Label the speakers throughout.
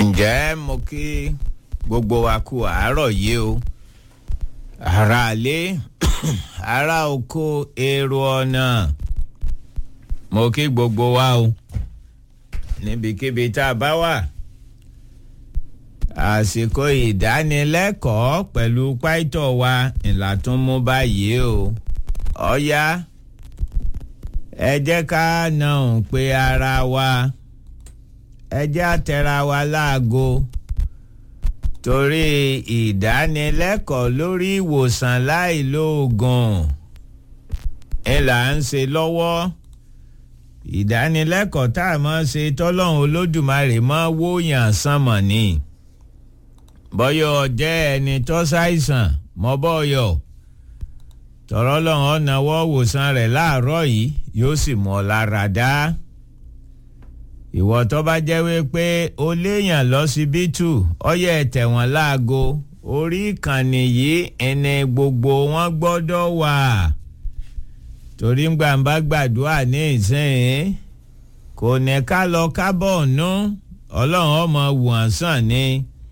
Speaker 1: ǹjẹ́ mo kí gbogbo wa kú àárọ̀ yìí o ará ilé ará oko èrò ọ̀nà mo kí gbogbo wa o níbikíbi tá a bá wà àsìkò ìdánilẹ́kọ̀ọ́ pẹ̀lú pàìtọ́ wa ìlà tún mú báyìí o ọ̀ya ẹ jẹ́ ká náà ń pe ara wa ẹ jẹ́ àtẹ̀ra wa láago torí ìdánilẹ́kọ̀ọ́ lórí ìwòsàn láìlóògùn ńlá ń ṣe lọ́wọ́ ìdánilẹ́kọ̀ọ́ tá a máa ṣe tọ́lọ́run olódùmarè máa wóyàn sánmọ̀ ni bọ́yọ̀ jẹ́ ẹni tó ṣàìsàn mọ́ bọ́yọ̀ tọ̀rọ̀ lọ́hùn ọ̀nàwọ́ wòsàn rẹ̀ láàárọ̀ yìí yóò sì mọ̀ lára dá ìwọ tó bá jẹ́ wípé o léèyàn lọ́sibítù ọyẹ tẹ̀wọ̀n láago orí ìkànnì yìí ẹni gbogbo wọn gbọ́dọ̀ wà torí gbàǹbá gbàdúrà ní ìsìn kò ní ká lọ kábọ̀ nú ọlọ́run ọmọ wọ̀n sàn ni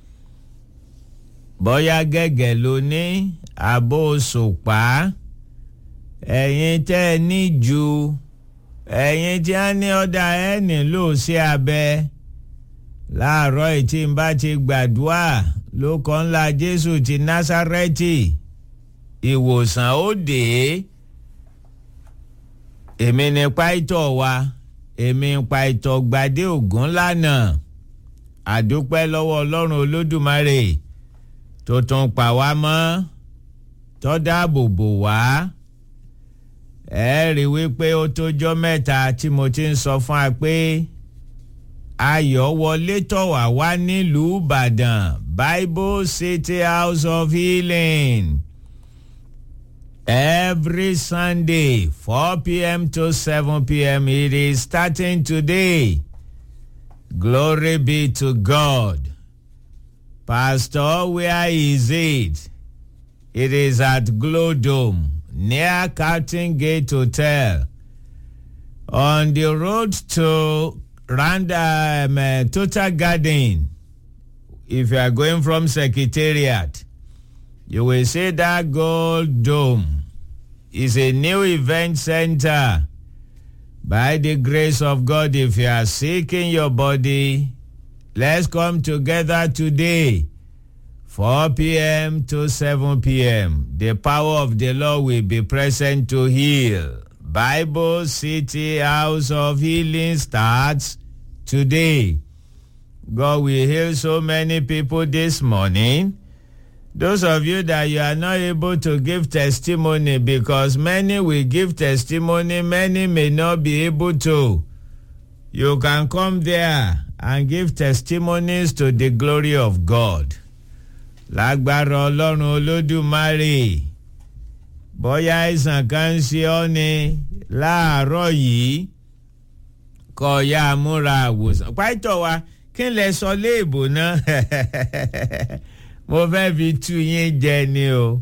Speaker 1: bóyá gẹ́gẹ́ ló ní àbó sòpá ẹ̀yin tẹ́ ẹ ní ju ẹ̀yin tí a ní ọ̀dà ẹ̀ nílò sí abẹ láàárọ̀ ìtì ń bá ti gbàdúrà ló kọ́ ńlá Jésù ti Násárẹ́tì ìwòsàn ó dé èmi ní pàìtọ́ wa èmi pàìtọ́ gbadé ògún lánàá àdúpẹ́ lọ́wọ́ Ọlọ́run Olódùmarè tó tún pa wá mọ́ tó dáàbò bò wá ẹ rí wípé ó tójọ́ mẹ́ta tí mo ti ń sọ fún wa pé ayọ̀ wọlé tọ̀ wá wá nílùú Ìbàdàn Bible City House of Healing every Sunday 4 p.m. to 7 p.m. it is starting today glory be to God. Pastor, where is it? It is at Glow Dome, near Carlton Gate Hotel, on the road to Random uh, Total Garden. If you are going from Secretariat, you will see that Gold Dome. It's a new event center. By the grace of God, if you are seeking your body, Let's come together today, 4 p.m. to 7 p.m. The power of the Lord will be present to heal. Bible City House of Healing starts today. God will heal so many people this morning. Those of you that you are not able to give testimony because many will give testimony, many may not be able to. You can come there and give testimonies to the glory of God. lágbára ọlọ́run olódùmarè bóyá àìsàn kan ń ṣe ọ́ ni láàárọ̀ yìí kọ́ ya múra àwòsàn pàtó wa kí n lè sọ léèbò náà mo fẹ́ fi tú yín jẹ ni o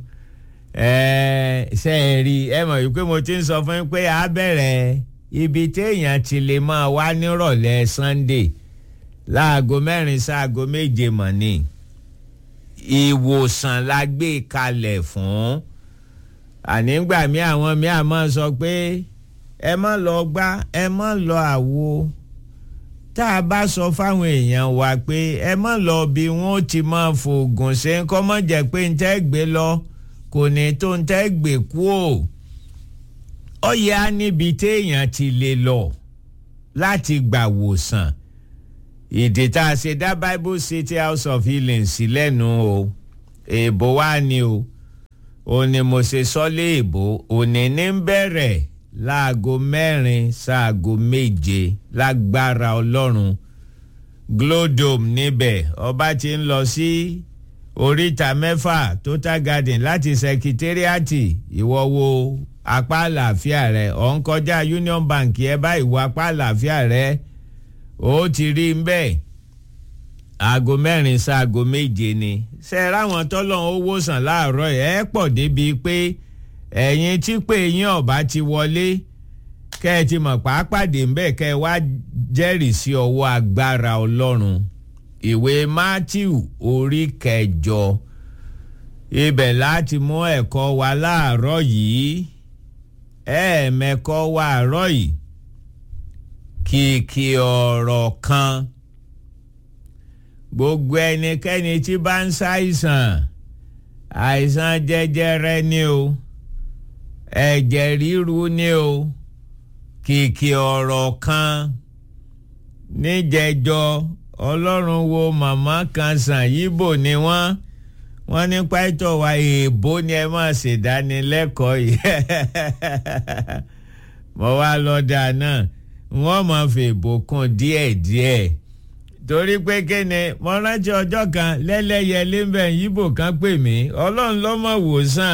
Speaker 1: ṣe é rí ẹ mọ̀ wípé mo ti ń sọ fún yín pé a bẹ̀rẹ̀ ibi téèyàn ti lè máa wá nírọ̀lẹ́ Sunday láago mẹ́rin sáago méje mọ̀ ni ìwòsàn la gbé kalẹ̀ fún ànígbà mí àwọn mí àmọ́ sọ pé ẹ má lọ gbá ẹ má lọ àwo tá a bá sọ fáwọn èèyàn wa pé ẹ má lọ bí wọn ó ti máa fògùn ṣe ń kọ́ mọ́ jẹ́ pé ń tẹ́ gbé lọ kò ní tó ń tẹ́ gbé kú o ó yẹ á níbi téèyàn ti lè lọ láti gbà wòsàn ìdí tá a ṣe dá Bible City House of Healing sí lẹ́nu o èèbò wá ni o ò ní mo ṣe sọ́lé èèbò òní ní ń bẹ̀rẹ̀ láago mẹ́rin sáago méje lágbára ọlọ́run glodome níbẹ̀ ọba ti ń lọ sí oríta mẹ́fà Total Garden láti sẹkítẹ́rìàtì ìwọ wo apá àlàáfíà rẹ ọ̀ ń kọjá Union Bank ẹ bá ìwọ apá àlàáfíà rẹ ó ti rí n bẹ́ẹ̀ aago mẹ́rin sáago méje ni ṣe ráwọn tọ́lọ́n owó sàn láàárọ̀ ẹ̀ pọ̀ débi pé ẹ̀yin tí pé yín ọ̀bá ti wọlé kẹ́ ẹ ti mọ̀ pàápàdé ń bẹ̀ kẹ́ ẹ wá jẹ́rìí sí ọwọ́ agbára ọlọ́run ìwé matthew orí kẹjọ ibẹ̀ láti mú ẹ̀kọ́ wa láàárọ̀ yìí ẹ̀ẹ̀mẹ́kọ́ wa àárọ̀ yìí kìkì ọ̀rọ̀ kan gbogbo ẹnikẹ́ni tí bá ń ṣàìsàn àìsàn jẹjẹrẹ ni o ẹ̀jẹ̀ ríru ni o kìkì ọ̀rọ̀ kan níjẹjọ ọlọ́run wo màmá kan sàn yíbò ni wọ́n wọ́n ní pàtó wa èèbó ni ẹ máa ṣèdánilẹ́kọ̀ọ́ yìí mo wá lọ́dà náà wọ́n máa fi èèbó kún díẹ̀díẹ̀ torí pé kéne mo rántí ọjọ́ kan lẹ́lẹ́yẹlé ń bẹ̀ yíbò kan pè mí ọlọ́run ló mọ̀ wòsàn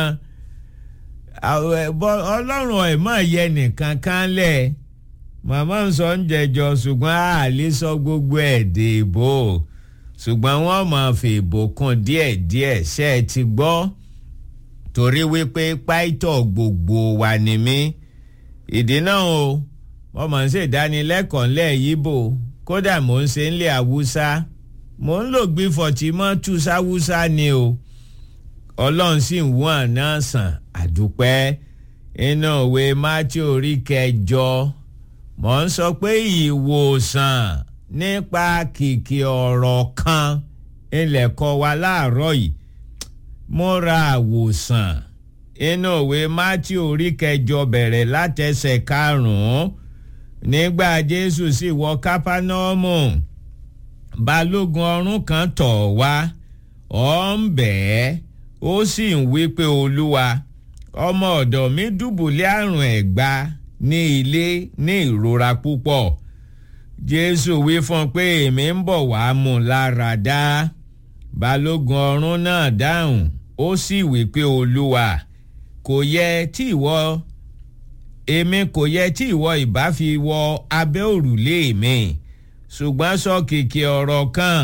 Speaker 1: ọlọ́run ẹ̀ mọ̀ yẹ nìkan kan lẹ̀ màmá ń sọ ń jẹjọ ṣùgbọ́n àlè sọ gbogbo ẹ̀ dèbò ṣùgbọ́n wọ́n máa fi ìbò kún díẹ̀díẹ̀ ṣe é ti gbọ́ torí wípé páìtọ̀ gbogbo wà ní mí ìdí náà o wọ́n máa ń ṣèdánilẹ́kọ̀ọ́ ńlẹ̀ yíbò kódà mò ń ṣe ńlẹ̀ haúsá mò ń lò gbífọ̀ tí mọ́ tú sáwúsá ni o ọlọ́run sì ń wọ́n náà sàn àdúpẹ́ inú òwe mátí orí kẹjọ mò ń sọ pé ìwòsàn nípa kìkì ọ̀rọ̀ kan ilẹ̀ kọ́ wa láàárọ̀ yìí múra àwòsàn inú òwe mátí orí kẹjọ bẹ̀rẹ̀ látẹsẹ̀ karùn-ún nígbà jésù sì wọ kápánọ́ọ̀mù balógun ọ̀rún kan tọ̀ wá ọ̀ ń bẹ́ẹ̀ ó sì ń wí pé olúwa ọmọ ọ̀dọ̀ mi dùbúlẹ̀ àrùn ẹ̀gbá ní ilé ní ìrora púpọ̀ jésù wí fún un pé èmi ń bọ̀ wá mú un lára dá balógun ọ̀rún náà dáhùn ó sì wí pé olúwa kò yẹ tí ìwọ èmi kò yẹ tí ìwọ ìbá fi wọ abẹ́ òrùlé mi ṣùgbọ́n sọ kìkì ọ̀rọ̀ kan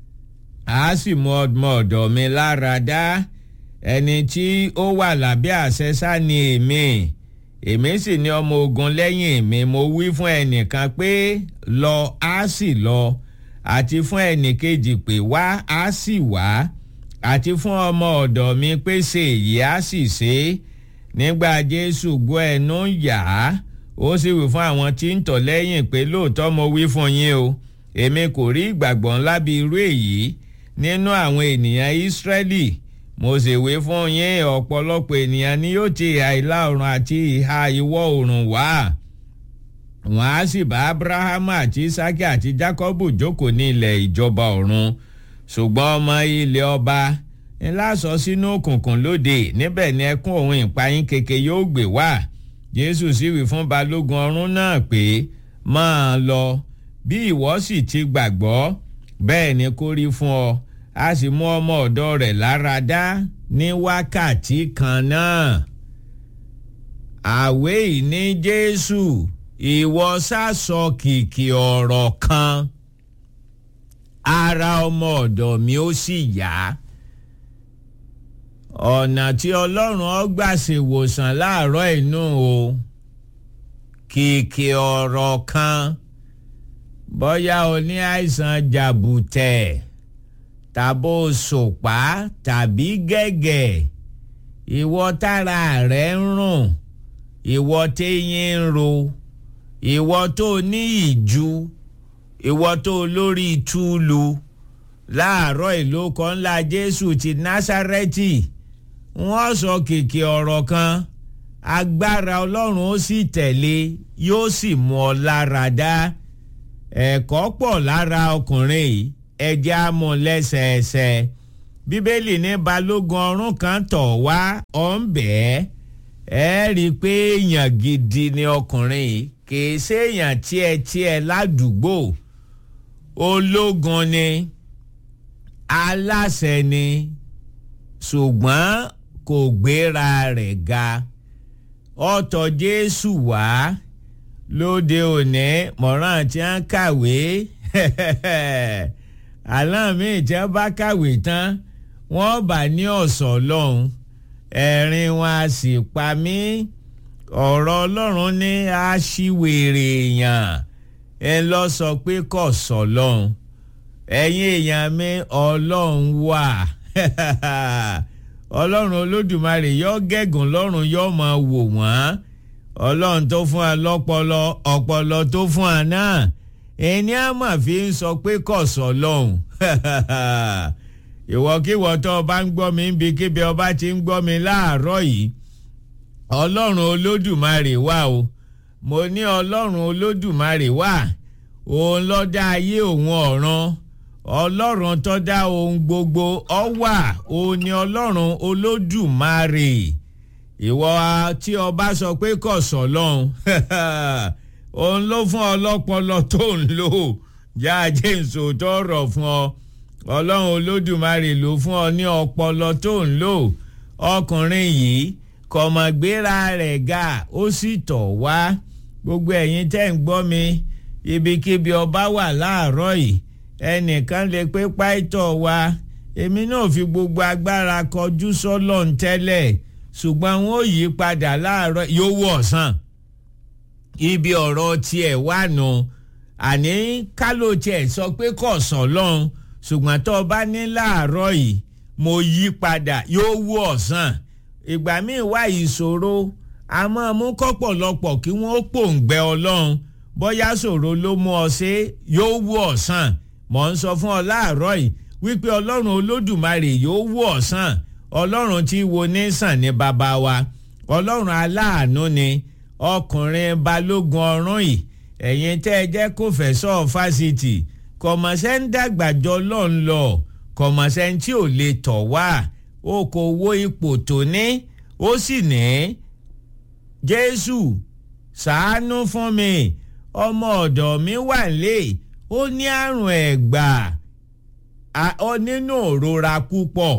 Speaker 1: a sì mú ọmọ ọ̀dọ̀ mi lára dá ẹni tí ó wà lábẹ́ àṣẹ ni èmi èmi sì ní ọmọ ogun lẹ́yìn mi mo wí fún ẹnìkan pé lọ á sì lọ àti fún ẹnìkejì pé wá á sì wá àti fún ọmọ ọ̀dọ̀ mi pé ṣe èyí á sì ṣe é nígbà jésù gbọ́ ẹnu yà á ó sì wí fún àwọn tí ń tọ̀ lẹ́yìn pé lóòótọ́ mo wí fún yín o èmi kò rí ìgbàgbọ́ ńlá bí irú èyí nínú àwọn ènìyàn ìsírẹ́lì mo sì wí fún yín ọ̀pọ̀lọpọ̀ ènìyàn ni yóò ti ìhà ìlà oòrùn àti ìhà ìwọ̀ oòrùn wá wọ́n á sì bá abrahamu àti isaki àti jacobu jókòó ní ilẹ̀ ìjọba ọ̀run ṣùgbọ́n ọmọ ilẹ̀ ọba ńlá sọ sínú òkùnkùn lóde níbẹ̀ ni ẹkún òun ìpayín keke yóò gbé wá jésù sì wí fún balógun ọ̀run náà pé máa lọ bí ìwọ sì ti gbàgbọ́ bẹ́ẹ̀ ni kó rí fún ọ a sì mú ọmọ ọ̀dọ́ rẹ̀ lára dá ní wákàtí kan náà. àwé ìní jésù ìwọ sásọ kìkì ọ̀rọ̀ kan ara ọmọ ọ̀dọ̀ mi ó sì yá. ọ̀nà tí ọlọ́run ọgbà ṣèwòsàn láàárọ̀ inú o kìkì ọ̀rọ̀ kan bóyá o ní àìsàn jàbùtẹ̀ tàbó sòpá tàbí gẹ́gẹ́ ìwọ tára rẹ̀ ń rùn ìwọ téyín ń ro ìwọ tó ní ìju ìwọ tó lórí túlù láàárọ̀ ìlókọ ńlá jésù ti násárẹ́tì wọ́n sọ kìkì ọ̀rọ̀ kan agbára ọlọ́run ó sì tẹ̀lé yóò sì mú ọ lára dá ẹ̀kọ́ pọ̀ lára ọkùnrin yìí ẹjẹ́ á mú lẹ́sẹẹsẹ bíbélì ní balógun ọ̀rún kan tọ̀ wá ọ̀ ń bẹ́ẹ̀ ẹ rí i pé èèyàn gidi ni ọkùnrin yìí kìí ṣèèyàn tiẹ̀tiẹ̀ ládùúgbò ológun ni aláṣẹ ni ṣùgbọ́n kò gbéra rẹ̀ ga ọ̀tọ̀ jésù wá lóde òní mọ̀ràn tí wọ́n kàwé àlọ́ mi tí wọ́n bá kàwé tán wọ́n bá ní ọ̀sọ̀ lọ́hùn ẹ̀rín wọn a sì pa mí ọ̀rọ̀ ọlọ́run ní aṣíwèrè èèyàn ẹ lọ sọ pé kò sọ lọ́hùn ẹ̀yin èèyàn mi ọlọ́run wà ọlọ́run olódùmarè yọ gẹ̀gùn lọ́rùn yọ máa wò wọ́n ọlọ́run tó fún wa lọ́pọlọ ọpọlọ tó fún wa náà ẹni á mà fi ń sọ pé kọ̀sọ̀ lọ́hùn ìwọ́kíwọ́ tó o bá ń gbọ́ mi níbi kíbi ọba ti ń gbọ́ mi láàárọ̀ yìí ọlọ́run olódùmarè wà o mo ní ọlọ́run olódùmarè wà òun ló dá ayé òun ọ̀run ọlọ́run tó dá ohun gbogbo ọ wà òun ni ọlọ́run olódùmarè ìwọ tí ọba sọ pé kọ̀sọ̀ lọ́hùn òun ló fún ọlọ́pọlọ tó ń lò já jésù tó rọ̀ fún ọ ọlọ́run olódùmarè ló fún ọ ní ọpọlọ tó ń lò ọkùnrin yìí kọ̀mọ̀gbéra rẹ̀ ga ó sì tọ̀ wá gbogbo ẹ̀yin tẹ́ ń gbọ́ mi ibikíbi ọba wà láàárọ̀ yìí ẹnìkan lè pé páìtọ̀ wa èmi náà fi gbogbo agbára kọjú sọ́lọ́n tẹ́lẹ̀ ṣùgbọ́n wọn ò yí padà láàárọ̀ yóò wọ̀ ọ̀sán ibi ọ̀rọ̀ tiẹ̀ wà nù àní kálò tiẹ̀ sọ pé kò sàn lọ́hùn ṣùgbọ́n tó o bá ní láàárọ̀ yìí mo yí padà yóò wú ọ̀sán ìgbà míì wá ìṣòro a máa mú kọ́pọ̀lọpọ̀ kí wọ́n pòǹgbẹ ọlọ́run bóyá ṣòro ló mú ọ ṣe yóò wú ọ̀sán mọ̀ ń sọ fún ọ láàárọ̀ yìí wípé ọlọ́run olódùmarè yóò wú ọ̀sán ọlọ́run tí wo ní sàn ní bàbá wa ọlọ́run aláàánú ni ọkùnrin balógun ọ̀run yìí ẹ̀yin tẹ́ ẹ jẹ́ kó fẹ̀sọ́ fásitì kọ̀mọ̀sẹ́ ń dàgbàjọ lọ́n lọ kọ̀mọ̀sẹ́ tí ò lè tọ̀ wá ó kò wo ipò tó ní ó sì ní jésù ṣàánú fún mi ọmọ ọ̀dọ̀ mi wà lé ó ní àrùn ẹ̀gbà ó nínú òrora púpọ̀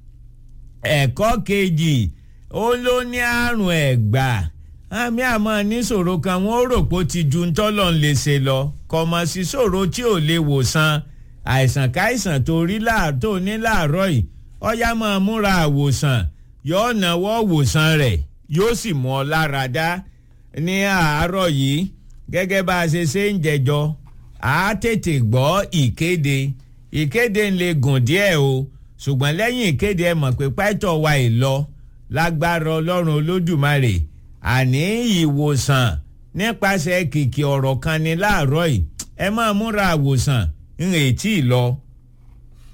Speaker 1: ẹ̀kọ́ kejì ó ló ní àrùn ẹ̀gbà àmì àmọ́ níṣòro kan wọ́n rò pé ó ti ju ntọ́lọ̀ ń lè ṣe lọ kọ̀mọ̀ sí ṣòro tí ò lè wòsàn àìsàn káìsàn tó rí tó ní láàárọ̀ yìí ọ̀yá máa múra àwòsàn yóò náwó wòsàn rẹ̀ yóò sì mú ọ lára dá ní àárọ̀ yìí gẹ́gẹ́ bá a ṣe ṣe ń jẹjọ a tètè gbọ́ ìkéde ìkéde ń lè gùn díẹ̀ o ṣùgbọ́n lẹ́yìn ìkéde ẹ mọ̀ pé pàtó wa ì lọ lágbára ọlọ́run olódùmarè àní ìwòsàn nípasẹ̀ kìkì ọ̀rọ̀ kan ní láàárọ̀ yìí ẹ máa múra àwòsàn ń retí lọ